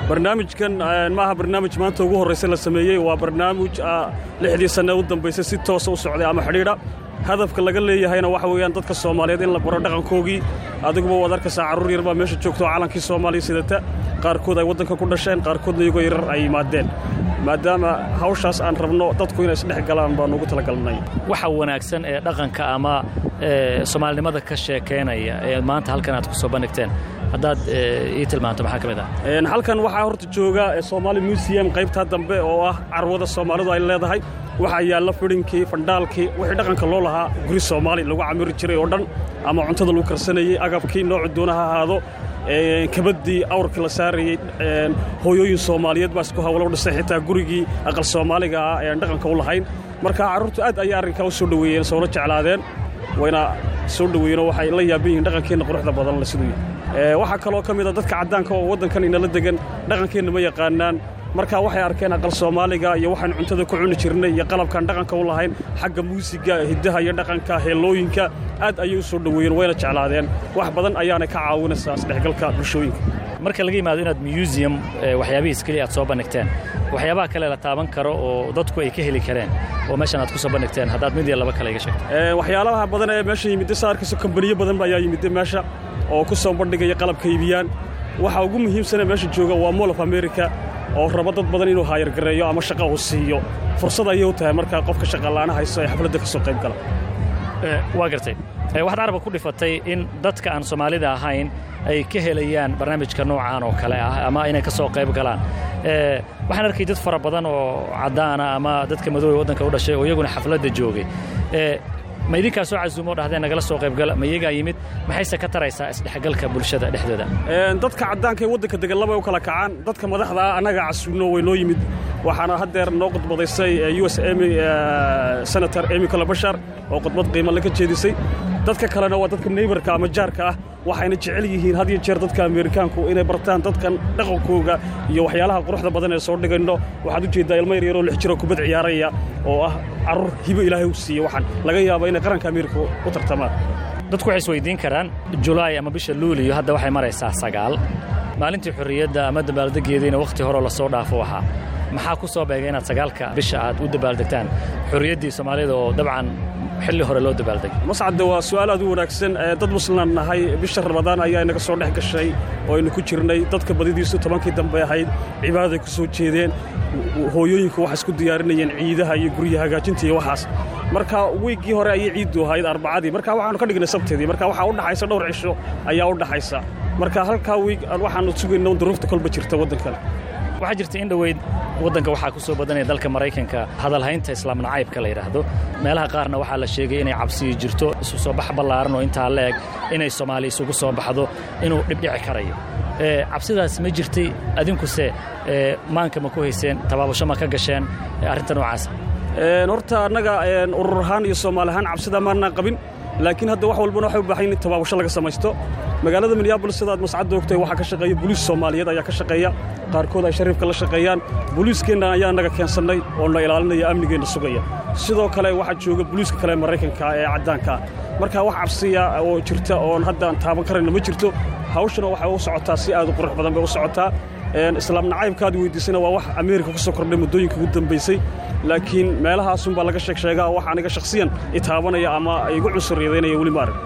barnaamijkan maaha barnaamij maanta ugu horraysa la sameeyey waa barnaamij lixdii sanne u dambaysay si toosa u socday ama xidhiidha hadafka laga leeyahayna waxa weeyaan dadka soomaaliyeed in la baro dhaqankoogii adiguba waad arkaysaa carruur yar baa meesha joogto oo calankii soomaaliya sidata qaarkood ay waddanka ku dhasheen qaarkoodna iyagoo yarar ay yimaadeen maadaama hawshaas aan rabno dadku inay isdhex galaan baanu ugu talagalnay waxa wanaagsan ee dhaqanka ama soomaalinimada ka sheekaynaya ee maanta halkan aad ku soo bandhigteen haddaad ii tilmaanto maxaa ka mid ah halkan waxaa horta jooga somaali museum qaybtaa dambe oo ah carwada soomaalidu ay leedahay waxaa yaalla fidhinkii fandhaalkii wixii dhaqanka loo lahaa guri soomaali lagu camiri jiray oo dhan ama cuntada lagu karsanayey agabkii noocu doona ha ahaado kabaddii awrkii la saarayey hooyooyin soomaaliyeed baa isku hawlo dhisay xitaa gurigii aqal soomaaliga ah ean dhaqanka u lahayn marka carruurtu aad ayay arrinkaa u soo dhoweeyeen soona jeclaadeen wayna soo dhoweeyeenoo waxay la yaaban yihiin dhaqankeenna quruxda badan le siduu yahay waxaa kaloo ka mid a dadka caddaanka oo waddankan inala degan dhaqankeenna ma yaqaanaan markaa waxay arkeen aqal soomaaliga iyo waxaan cuntada ku cuni jirnay iyo qalabkaan dhaqanka u lahayn xagga muusiga hiddaha iyo dhaqanka heellooyinka aad ayay u soo dhoweeyeen wayna jeclaadeen wax badan ayaanay ka caawinaysaa isdhexgalka bulshooyinka marka laga yimaado inaad museum waxyaabihiis keliya aad soo bandhigteen waxyaabaha kale la taaban karo oo dadku ay ka heli kareen oo meeshan aad ku soo bandhigteen haddaad mid iyo laba kale iga sheegto waxyaalaha badan ee meesha yimidda saa arkayso kambaniyo badan ayaa yimidda meesha oo ku soo bandhigaya qalabka iibiyaan waxa ugu muhiimsanee meesha jooga waa moll of america oo rabo dad badan inuu haayargareeyo ama shaqa uu siiyo fursad ayay u tahay markaa qofka shaqalaana hayso ee xafladda ka soo qayb gala waa gartay waxaad carabka ku dhifatay in dadka aan soomaalida ahayn ay ka helayaan barnaamijka noocaan oo kale ah ama inay ka soo qayb galaan waxaan arkay dad fara badan oo caddaana ama dadka madoobe waddanka u dhashay oo iyaguna xafladda joogay ma idinkaa soo casuumo dhahdeen nagala soo qaybgala ma iyagaa yimid maxayse ka taraysaa isdhexgalka bulshada dhexdooda dadka caddaanka ee waddanka degan labay u kala kacaan dadka madaxda ah annaga casuumno way noo yimid waxaana haddeer noo khudbadaysay u s emy senator emy kolobashar oo khudbad qiimale ka jeedisay dadka kalena waa dadka neybarka ama jaarka ah waxayna jecel yihiin had iyo jeer dadka ameerikaanku inay bartaan dadkan dhaqankooga iyo waxyaalaha quruxda badan ee soo dhigayno waxaad u jeeddaa ilmo yaryaroo lix jiroo kubad ciyaaraya oo ah carruur hibo ilaahay u siiye waxaan laga yaaba inay qaranka ameerika u tartamaan dadku waxay isweydiin karaan julaay ama bisha luuliyo hadda waxay maraysaa sagaal maalintii xorriyadda ama dabaaldeggeediina wakhti horeo lasoo dhaafo ahaa maxaa ku soo beegay inaad sagaalka bisha aad u dabaaldegtaan xorriyaddii soomaalida oo dabcan xilli hore loo dabaaldegay mascadde waa su'aal aad u wanaagsan dad muslimaan nahay bisha ramadaan ayaa inaga soo dhex gashay oo aynu ku jirnay dadka badidiisu tobankii dambe ahayd cibaadaday ku soo jeedeen hooyooyinku waxay isku diyaarinayeen ciidaha iyo gurya hagaajinta iyo waxaas marka wiiggii hore ayay ciiddu ahayd arbacadii marka waxaanu ka dhignay sabteedii marka waxaa u dhaxaysa dhowr cisho ayaa u dhaxaysa marka halkaa wiig waxaanu sugayna duruufta kolba jirta waddankan waxaa jirta in dhoweyd waddanka waxaa ku soo badanaya dalka maraykanka hadalhaynta islaam nacaybka la yidhaahdo meelaha qaarna waxaa la sheegay inay cabsiyi jirto isu soo bax ballaaran oo intaa la eg inay soomaali isugu soo baxdo inuu dhibdhici karayo cabsidaas ma jirtay adinkuse maanka ma ku hayseen tabaabasho ma ka gasheen arrinta noocaasa horta annaga urur ahaan iyo soomaali ahaan cabsida maannaan qabin laakiin hadda wax walbana waxay u baahan in tabaabasho laga samaysto magaalada minneabolis sidaad mascadda ogtahay waxaa ka shaqeeya boliis soomaaliyeed ayaa ka shaqeeya qaarkood ay shariifka la shaqeeyaan boliiskeenna ayaa naga keensannay oo na ilaalinaya amnigeenna sugaya sidoo kale waxaa jooga boliiska kale maraykanka ee caddaanka ah marka wax cabsiya oo jirta oon haddaan taaban karayna ma jirto hawshana waxay u socotaa si aad u qurux badan bay u socotaa islaam nacaybkaad weydiisana waa wax ameerika ku soo kordhay muddooyinka ugu dambaysay laakiin meelahaasunbaa laga sheeg sheegaa wax aniga shakhsiyan itaabanaya ama igu cunsuriyadaynaya weli ma arag